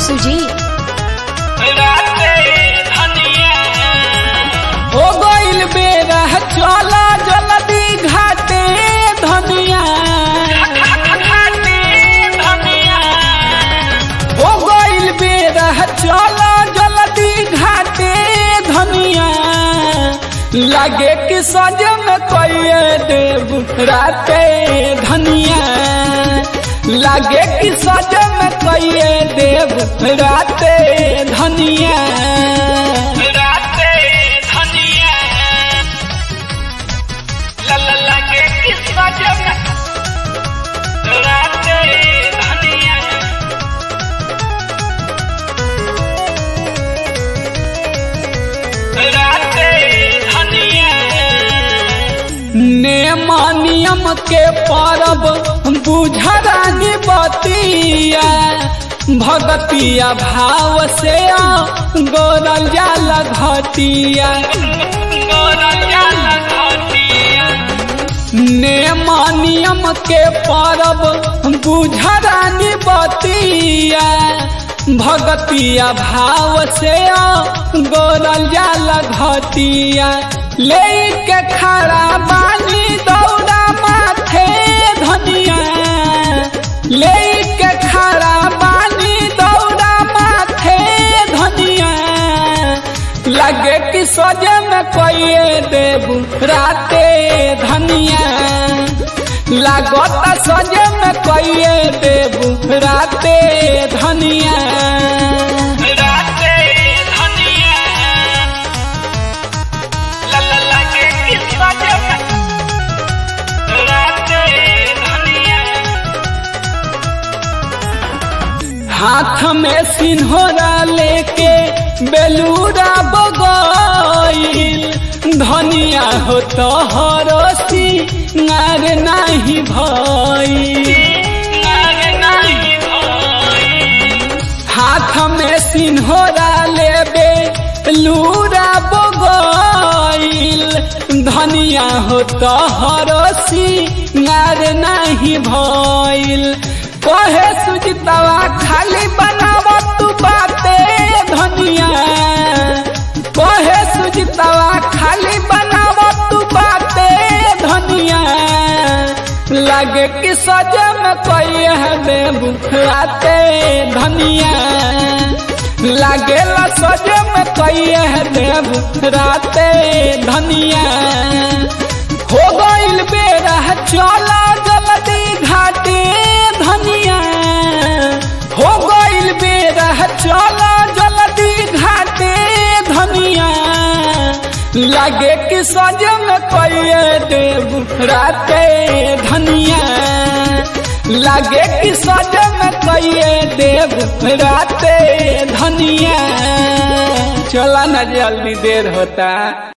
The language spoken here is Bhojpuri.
सुजीत हो गइल बेरा चला जल्दी घाटे धनिया हो गइल बेरा चला जल्दी घाटे धनिया लागे कि सजन कइए देव राते धनिया लागे कि सजन कइए देव राते धनिया नेम नियम के परब बुझरानी बतिया भगतिया भाव से गोरल जाल घटिया नेम नियम के परब बुझरानी बतिया भगतिया भाव से गोरल जाल घटिया ले के खड़ा बानी दौड़ा माथे धनिया ले के खड़ा बानी दौड़ा माथे धनिया लगे कि सोजे में कोई देव राते धनिया लागत सोजे में कोई देव राते धनिया हाथ में सिन्होरा लेके बेलूरा बगैल धनिया हो तो हरसी नार नहीं भई हाथ में सिन्होरा लेबे लूरा बगैल धनिया हो तो हरसी नार नहीं भइल कहे सुजितवा खाली बनाव तू बाते धनिया कहे सुजितवा खाली बनाव तू बाते धनिया लगे कि सजे में कोई है बेबुखराते धनिया लगे ला सजे में कोई है बेबुखराते धनिया हो गइल बेरा चला जल्दी घाटे धनिया हो गइल बेरा चला जल्दी घाटे धनिया लागे कि सजन कोई देव राते धनिया लागे कि सजन कोई देव राते धनिया चला ना जल्दी देर होता